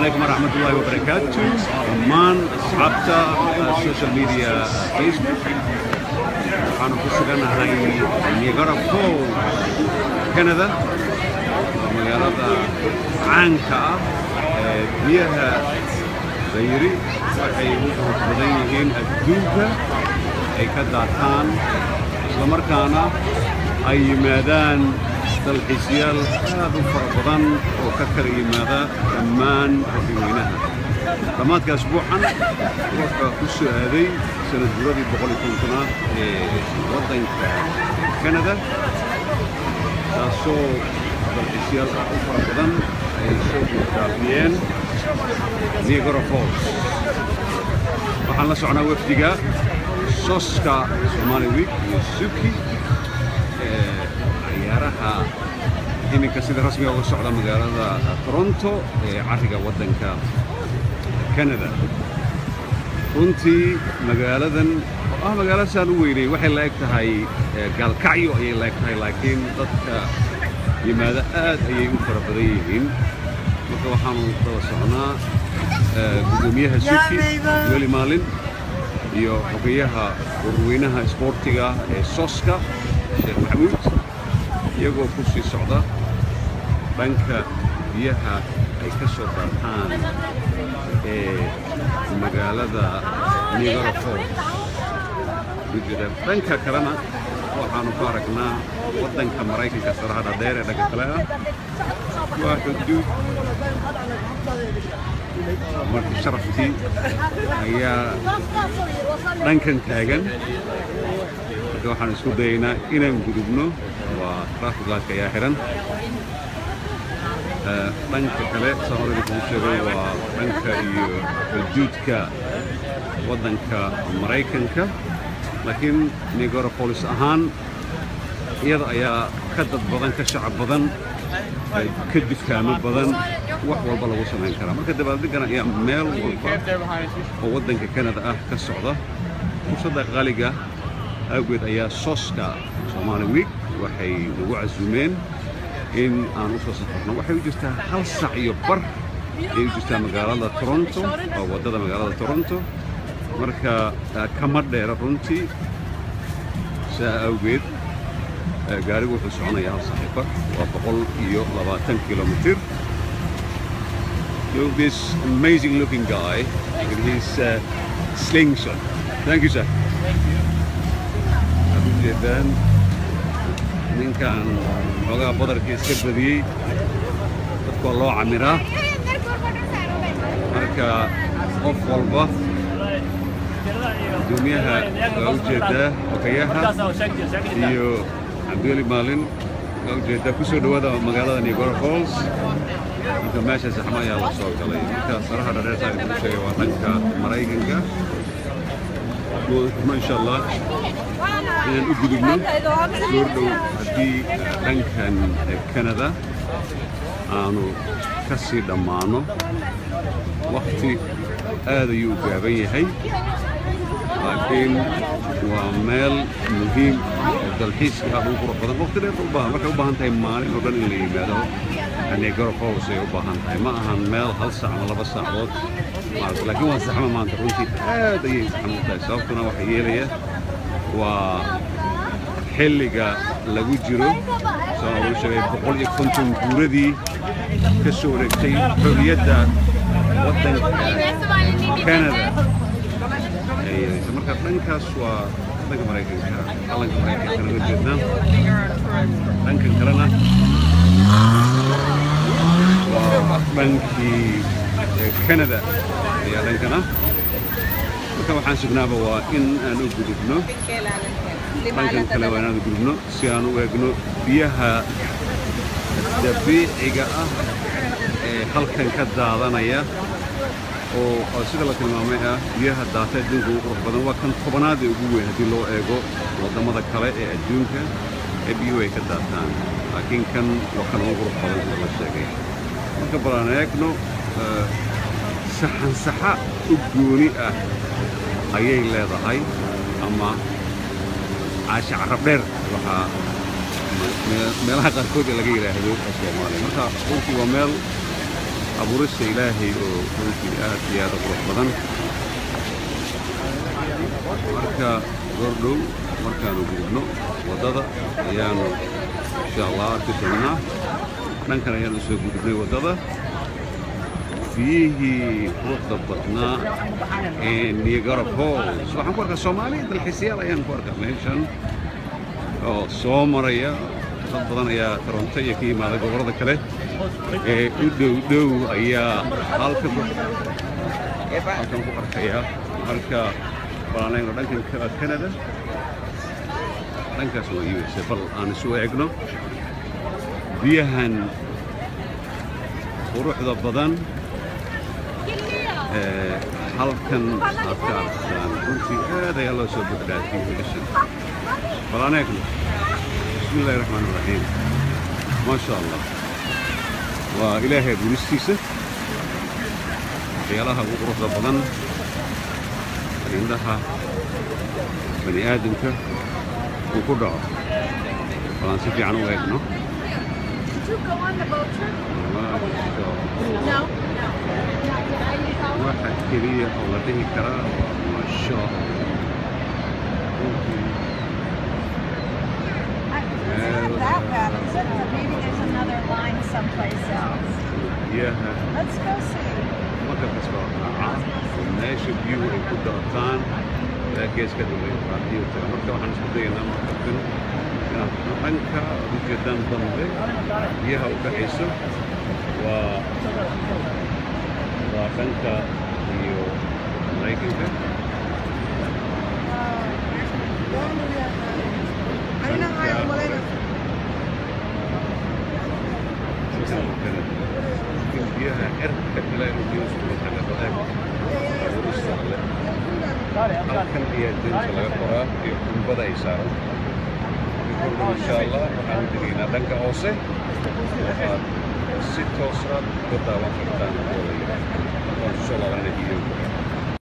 عليكم ورحمة الله وبركاته dhammaan asxaabta social media facebook waxaanu ku suganahay niagara fall canada waa magaalada caanka ah ee biyaha dayri waxay u xoog badan yihiin adduunka ay ka daataan islamarkaana ay yimaadaan dalxiisyaal aad u fara badan oo ka kala yimaada dhammaan dadweynaha dhammaadka asbuucan wuxuu ku soo aaday sanad guradii boqol iyo kontonaad ee waddanka canada taasoo dalxiisyaal aad u fara badan ay soo guurgaabiyeen niagara falls waxaan la socnaa wafdiga soska somali week iyo suki ee ciyaaraha iminka sida rasmiga uga socda magaalada toronto ee cariga waddanka canada runtii magaaladan oo ah magaalo saan u weynay waxay la eg tahay gaalkacyo ayay la eg tahay laakiin dadka yimaado aad ayay u fara badan yihiin marka waxaanu daba socnaa gudoomiyaha suki weli maalin iyo xogeyaha warweynaha isboortiga ee soska sheekh maxamuud iyagoo ku sii socda dhanka biyaha ay ka soo daataan ee magaalada niagara falls gudida dhanka kalena waxaanu ku aragnaa waddanka maraykanka saraha dhadheer ee dhanka kale ah waa xuduud marka sharaftii ayaa dhankan taagan marka waxaan isku dayaynaa inaan gudubno waa traffic lightka ayaa xihan dhanka kale saan horeyda kugu sheegay waa dhanka iyo xuduudka waddanka maraykanka laakiin niagara falls ahaan iyada ayaa ka dad badan ka shacab badan ka dukaamo badan wax walba lagu samayn karaa marka dabaaldegana ayaa meel walba oo waddanka canada ah ka socda fursadda qaaliga awgeed ayaa soska somali week waxay nagu casuumeen in aan u soo safarno waxay u jirtaa hal sac iyo bar ayay u jirtaa magaalada toronto oo waddada magaalada toronto marka kama dheera runtii saa awgeed gaarigu wuxuu soconayaa hal sac iyo bar waa boqol iyo labaatan kilomitir Look this amazing looking guy with his uh, slingshot. Thank you, sir. Aad u jeedaan ninkan xoogaa badarka iska badiyey dadka waa loo camiraa marka qof walba gudoomiyaha waa u jeedaa xogayaha iyo cabdiweli maalin waa u jeedaa ku soo dhowaada magaalada niagara falls marka meesha saxmo ayaa la soo galay marka saraha dhareerta ay ku sheegay waa dhanka maraykanka insha allah inaan u gudubno goor dhow haddii dhankan canada aanu ka sii dhammaano wakti aad ayuu u gaaban yahay laakiin waa meel muhiim oo dalxiiska aad ugu qurux badan waqti dheer u baahan markay u baahan tahay maalin oo dhan in la yimaado niagara falls ay u baahan tahay ma ahan meel hal saac ama laba saacadood maarata laakiin waa saxmo maanta runtii aad ayay saxmo u tahay sababtuna waxa yeelaya waa xilliga lagu jiro saan ugu sheegay boqol iyo konton guuradii ka soo wareegtay xorriyadda waddanka canada marka dhankaas waa waddanka maraykanka calanka maraykankana uga jeednaa dhankan kalena waa dhankii canada ayaa dhankana marka waxaan sugnaaba waa in aan u gudubno dhankan kale waa inaan u gudubno si aan u eegno biyaha dabiiciga ah ee halkan ka daadanaya oo sida la tilmaamay ah biyaha daata adduunka ugu qurux badan waa kan tobanaad ee ugu weyn haddii loo eego waddamada kale ee adduunka ee biyuhu ay ka daataan laakiin kan waa kan ugu qurux badan sida la sheegay marka bal aan eegno saxansaxa u gooni ah ayay leedahay ama caasha carab dheer waxaa meelaha qaarkood ee laga yidhaahdo soomaaliya marka runtii waa meel abuurista ilaahay oo runtii aad iyo aad u qurux badan marka goordhow markaanu gudubno waddada ayaanu insha allah arki doonnaa dhankan ayaanu soo gudubnay waddada biyihii quruxda badnaa ee niagara falls waxaan ku arkaa soomaaliya dalxiisayaal ayaan ku arkaa meeshan oo soo maraya dad badan ayaa toronto iyo ka yimaada gobollada kale ee u dhow dhow ayaa halkan halkan ku arkaya marka balanayno dhankan canada dhankaas waa u s bal aan isu eegno biyahan quruxda badan ee halkan aad ka arkaan runtii aad ayaa loo soo badhaafiyey meeshan bal aan eegno bismi illahi raxmaan iraxiim maa sha allah waa ilaahay abuuristiisa waxyaalaha ugu quruxda badan indhaha bani aadamka uu ku dhaco bal aan si fiican u eegno Did you go on the boat trip? No. waxa keliya oo la dhihi karaa waa sho It's not that bad, is it? Or maybe there's another line someplace else. biyaha Let's go see. marka kasta oo raaca oo meesha biyuhu ay ku daataan ilaa geeska dambe raadiyo taga marka waxaan isku dayaynaa markabkan inaan dhanka ujeedaan dambe biyaha u dhaxayso waa waa dhanka iyo maraykanka biyaha cirka ilaa inuu biyo iskugu taga badeeg abuurista alle halkan ayaa doonta laga qoraa iyo kumbada ay saaran kordhan insha allah waxaan tegaynaa dhanka hoose waxaad si toosaad uga daawan kartaan oo la yidhaahdo waan soo laabanana videoga